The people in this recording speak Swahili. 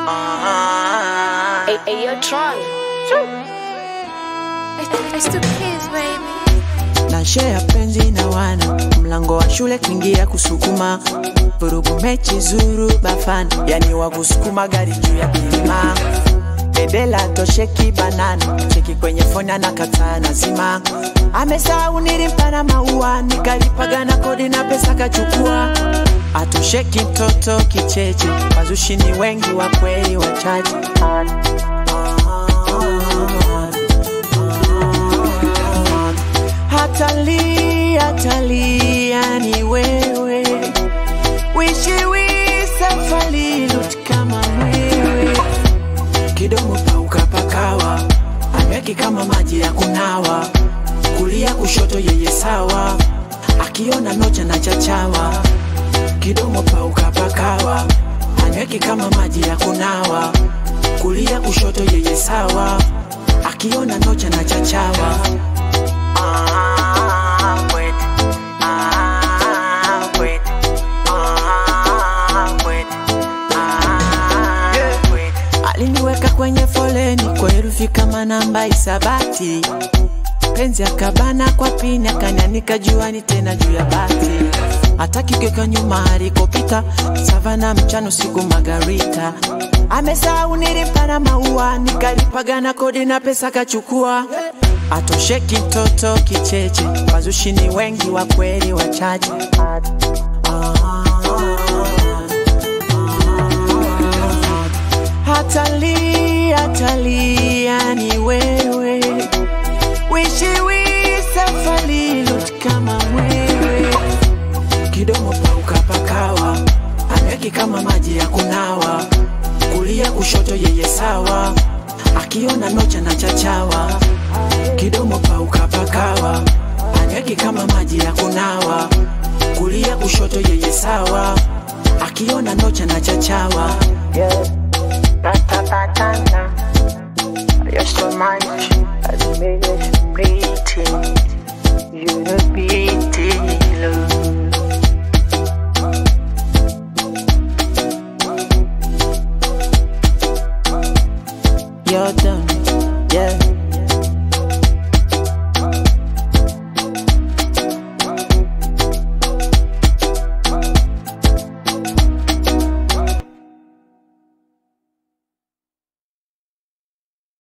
Hey, hey, yo, Tron. It's the kids, baby. na share penzi na wana mlango wa shule kuingia kusukuma vurugu mechi zuru bafana yani wa kusukuma gari juu ya bilima bedela tosheki banana cheki kwenye foni anakataa nazima amesahau nilimpa na maua nikalipaga na kodi na pesa kachukua atosheki mtoto kicheche wazushi ni wengi wa kweli wachache hatali hatalia ni wewe wishiwi safari lut kama mwewe kidomo pauka pakawa ameki kama maji ya kunawa kulia kushoto yeye sawa akiona nocha na chachawa kidomo pauka pakawa anyweki kama maji ya kunawa kulia kushoto yeye sawa akiona nocha na chachawa Ah, wait. Ah, wait. Ah, wait. Ah, wait. aliniweka kwenye foleni kwa herufi kama namba isabati penzi akabana kwa pini akanianika juani tena juu ya bati hata kigeka nyuma alikopita savana mchano siku magarita amesahau nilimpa na maua nikalipaga na kodi na pesa kachukua atosheki mtoto kicheche wazushi ni wengi wa kweli wachache hatali hatalia ni wewe wishiwi safari lut kama mwewe kidomo pauka pakawa anweki kama maji ya kunawa kulia kushoto yeye sawa akiona nocha na chachawa kidomo pauka pakawa anweki kama maji ya kunawa kulia kushoto yeye sawa akiona nocha na chachawa Patapatana, you're so much, I made it bleeding. You will be